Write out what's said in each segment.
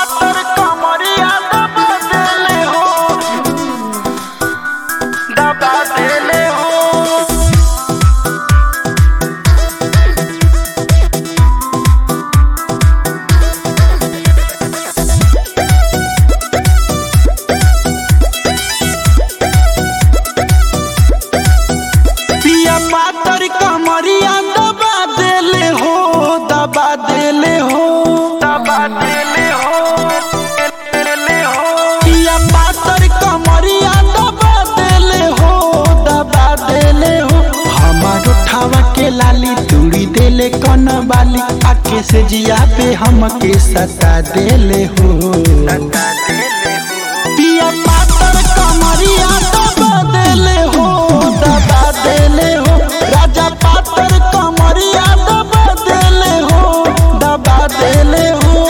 पातर कमरिया दबा देले हो दबा देले हो पिया पातर कमरिया दबा देले हो दबा देले हो दबा देले हो देले हो पिया पातर कमरिया दबा देले हो दबा देले हो हमार उठावा के लाली तुड़ी देले कन बाली आके से जिया पे हमके सता देले हो पिया पातर कमरिया दबा देले हो दबा देले हो राजा पातर कमरिया दबा देले हो दबा देले हो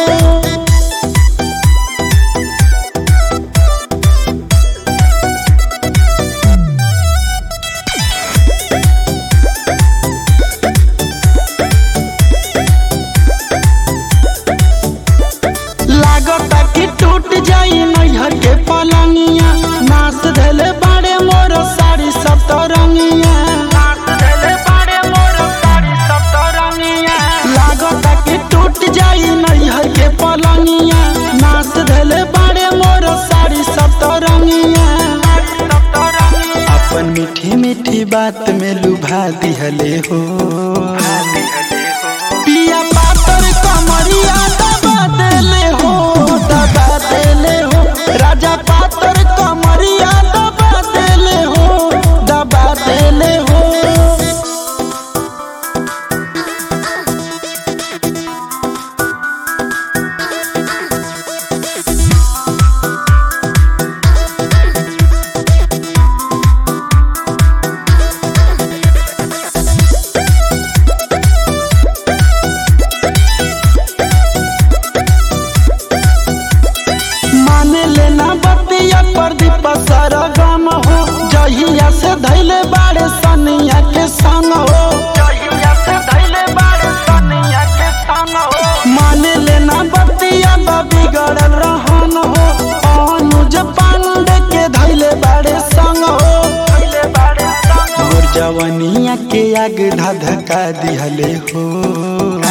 लागता कि टूट जाई नैहर के पलंगिया नाच धले बाड़े मोर साड़ी सब तो रंगिया लागता कि टूट जाई नैहर के पलंगिया नाच धले बाड़े मोर साड़ी सब तो रंगिया अपन मीठी मीठी बात में लुभा दिहले हो पिया पातर कमरिया दबा देले हो दबा देले हो राजा पातर कमरिया दबा देले हो दबा देले हो माने लेना बतिया प्रदीप सरगम हो जहिया से धैले बाड़े सनिया के संग हो माने लेना बतिया बिगड़ल रहन हो अनुज पांडे के धैले बाड़े संग हो मोर जवनिया के आग धधका दिहले हो